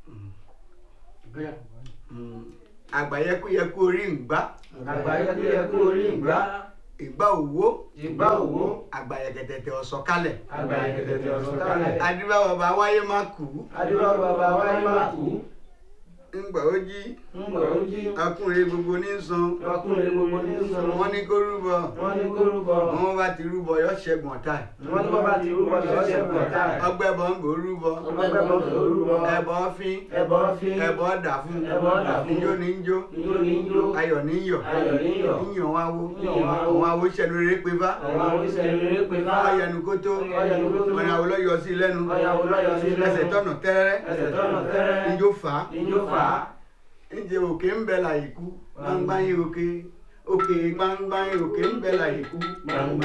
àgbàyẹkúyẹkú orí ìgbà àgbáyé tó yẹ kó orí ìgbà ìgbà òwò ìgbà òwò àgbàyẹkẹtẹtẹ ọ̀sọ̀kalẹ̀ àgbáyé tẹ̀tẹ̀ ọ̀sán kálẹ̀ adúbà bàbá wáyé má kú adúlọ́ bàbá wáyé má kú ńgbà ó jí ńgbà ó jí ọkùnrin gbogbo ní san ọkùnrin gbogbo ní sọ̀rọ̀ wọn ní kó rúbọ wọ́n ní kó rúbọ wọn bá ti rúbọ yọ ṣẹ́gun ọ̀tá ẹ̀. wọ́n ní bàbá ti rúbọ ṣọ́ọ̀ṣẹ̀ pọ̀ táì ọgbẹ́ bọ̀ ń gò rúbọ ọgbẹ́ bọ́ tó rúbọ ẹbọ fín ẹbọ fi ẹbọ dà fún ẹbọ dà fún ijó ní ń jó ijó ní jó ayọ̀ ní ń yọ̀ ayọ̀ ní yọ̀ yíyan wá wo Yíyan wá wo. àwọn awo ṣẹnu rere pé bá àwọn oníṣẹ́ rere pé bá ọyẹnu kó tó Ọ̀yẹ̀nu kó tó. ọ̀nà àwòlọ́ yọ sí lẹ́nu ọ̀yàwó lọ́yọ̀ sí lẹ́nu ẹsẹ̀ tọ̀nà tẹ́rẹ́ ẹsẹ̀ tọ́nà tẹ́rẹ́ ijó fà á ijó fà á ǹjẹ́ òkè ń bẹ láyé kú gbangba yín òkè òkè gbangba yín òkè ń bẹ láyé kú gbangba